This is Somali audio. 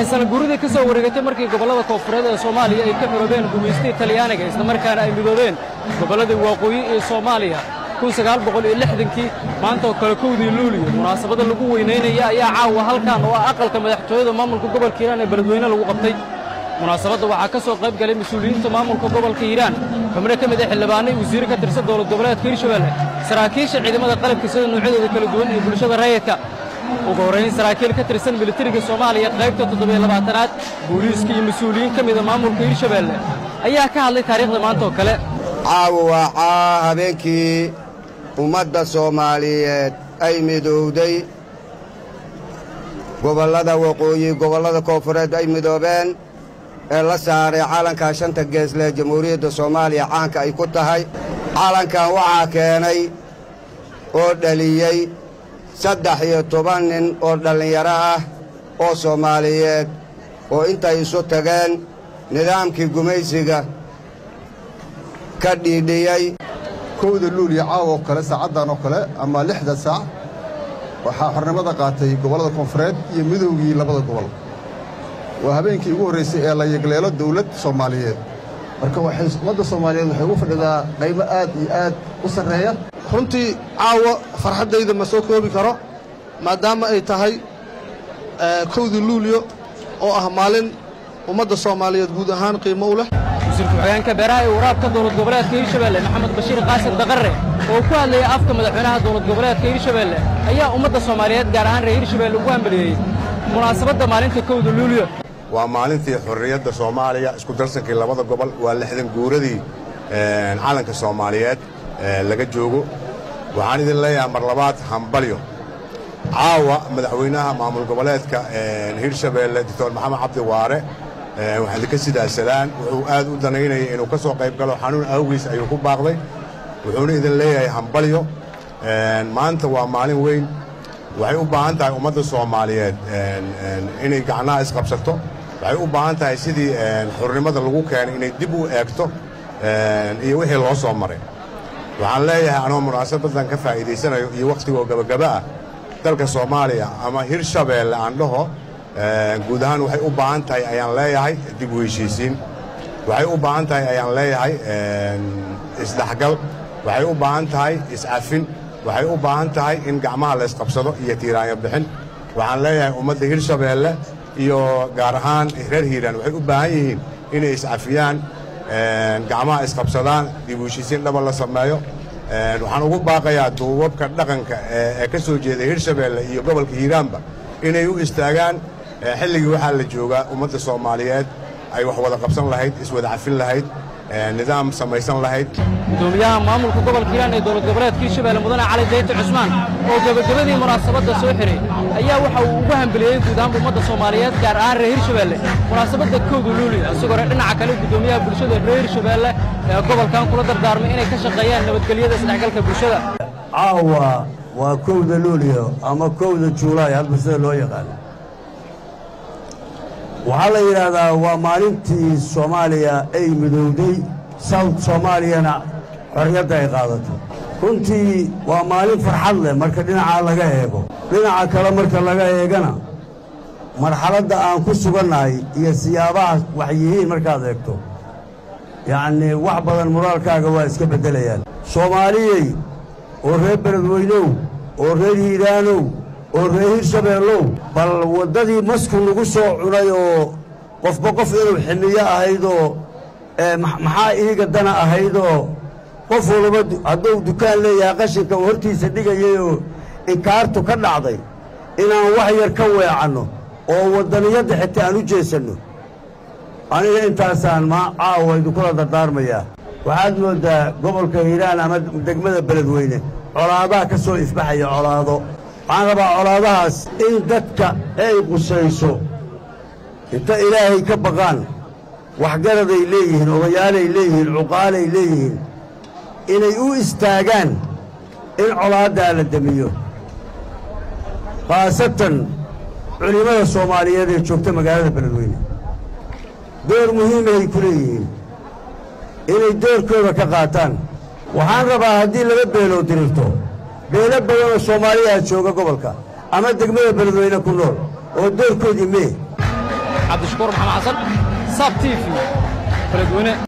sana guuridii ka soo wareegatay markii gobollada koonfureed ee soomaaliya ay ka xoroobeen gumaystii talyaaniga islamarkaana ay midoobeen gobolladii waqooyi ee soomaaliya kii maanta oo kale kowdii luuliyo munaasabada lagu weynaynaya ayaa caawa halkan oo ah aqalka madaxtooyada maamulka gobolka hiiraan ee beledweyne lagu qabtay munaasabadda waxaa ka soo qayb galay mas-uuliyiinta maamulka gobolka hiiraan xubno ka mid ah xildhibaanay wasiire ka tirsan dowlad goboleedka hirshabelle saraakiisha ciidamada qalabka sida noocyadooda kala duwan iyo bulshada rayidka ugu horrayn saraakiil ka tirsan militariga soomaaliya qaybta toddobaylabaatanaad booliiska iyo mas-uuliyiin ka mida maamulka hirshabelle ayaa ka hadlay taariikhda maanta oo kale caawa waa caa habeenkii ummadda soomaaliyeed ay midowday gobollada waqooyi gobollada koonfureed ay midoobeen ee la saaray calankaa shanta geesle jamhuuriyadda soomaaliya caanka ay ku tahay calankan waxaa keenay oo dhaliyey saddex iyo toban nin oo dhallinyaro ah oo soomaaliyeed oo intay isu tageen nidaamkii gumaysiga ka dhiidhiyey kowda luuliya caawa oo kale saacaddan oo kale ama lixda saac waxaa xornimada qaatay gobollada koonfureed iyo midowgii labada gobol waa habeenkii ugu horraysay ee la yegleelo dawlad soomaaliyeed marka waxay ummadda soomaaliyeed waxay ugu fadhidaa qaybo aad iyo aad u sarreeya runtii caawa farxaddayda ma soo koobi karo maadaama ay tahay kowdii luuliyo oo ah maalin ummadda soomaaliyeed guud ahaan qiimo u leh wasiirka ku-xigeenka beeraha ee waraabka dowlad goboleedka hirshabelle maxamed bashiir qaasim daqarre oo ku hadlayay afka madaxweynaha dowlad goboleedka hirshabelle ayaa ummadda soomaaliyeed gaar ahaan reer hirshabelle ugu hambeliyey munaasabadda maalinta kowda luuliyo waa maalintii xorriyadda soomaaliya isku darsankii labada gobol waa lixdan guuradii calanka soomaaliyeed laga joogo waxaan idin leeyahay mar labaad hambalyo caawa madaxweynaha maamul goboleedka hirshabeelle doctor maxamed cabdi waare waxaan idinka sidaasadaan wuxuu aad u danaynayay inuu ka soo qayb galo xanuun awgiis ayuu ku baaqday wuxuuna idin leeyahay hambalyo maanta waa maalin weyn waxay u baahan tahay ummadda soomaaliyeed inay gacnaha isqabsato waxay u baahan tahay sidii xurnimada lagu keenay inay dib u eegto iyo wixii loo soo maray waxaan leeyahay anoo munaasabadan ka faa'iidaysanayo iyo wakhtigoo gabagaba ah dalka soomaaliya ama hirshabeelle aan dhaho guud ahaan waxay u baahan tahay ayaan leeyahay dib u heshiisiin waxay u baahan tahay ayaan leeyahay isdhexgal waxay u baahan tahay iscafin waxay u baahan tahay in gacmaha la ysqabsado iyo tiiraanyo bixin waxaan leeyahay ummadda hirshabeelle iyo gaar ahaan reer hiiraan waxay u baahan yihiin inay iscafiyaan gacmaha isqabsadaan dib u heshiisiin dhaba la sameeyo waxaan ugu baaqayaa duubabka dhaqanka ee ka soo jeeda hirshabeelle iyo gobolka hiiraanba inay u istaagaan xilligii waxaa la joogaa ummadda soomaaliyeed ay wax wada qabsan lahayd iswada cafin lahayd nidaam samaysan lahayd gudoomiyaha maamulka gobolka hiiraan ee dowlad goboleedka hirshabelle mudane cali dayta cusmaan oo gebagabadii munaasabadda soo xiray ayaa waxa uu ugu hambeliyey guud ahaanba ummadda soomaaliyeed gaar ahaan reer hirshabelle munaasabadda kowda luuli isagoo re dhinaca kale gudoomiyaha bulshada reer hirshabelle ee gobolkan kula dardaarmay inay ka shaqeeyaan nabadgelyada isdhexgalka bulshada caawa waa kowda luuliyo ama kowda juulaay hadba sida loo yaqaano waxaa la yidhaahdaa waa maalintii soomaaliya ay midowday south soomaaliyana xorriyadda ay qaadatay runtii waa maalin farxad leh marka dhinacaa laga eego dhinaca kale marka laga eegana marxaladda aan ku sugannahay iyo siyaabaha wax yihiin markaad eegto yacnii wax badan moraalkaaga waa iska beddelayaan soomaaliyey oo reer beledweynow oo reer hiiraanow oo reer hirshabeellow bal waddadii masku lagu soo cunay oo qofba qof inuu ximiyo ahaydoo maxaa iiga dana ahaydoo qof walba hadduu dukaan leeyahay qashinka uu hortiisa dhigayay oo inkaartu ka dhacday inaan wax yar ka weecanno oo waddaniyadda xitaa aan u jeesanno aniga intaasaan ma caawa idinkula dardaarmayaa waxaad mooddaa gobolka hiiraan ama degmada beledweyne colaadaha ka soo ifbaxaya colaado waxaan rabaa colaadahaas in dadka ay qusayso inta ilaahay ka baqaan waxgaraday leeyihiin odayaalay leeyihiin cuqaalay leeyihiin inay u istaagaan in colaaddaa la demiyo khaasatan culimmada soomaaliyeed ee joogta magaalada beledweyne door muhiimahay ku leeyihiin inay doorkooda ka qaataan waxaan rabaa haddii laba beeloo dirirto beelo badanoo soomaaliyaa jooga gobolka ama degmada beledweyne ku nool oo doorkoodii mee cabdishakuur maxamed xasan saab t v beledweyne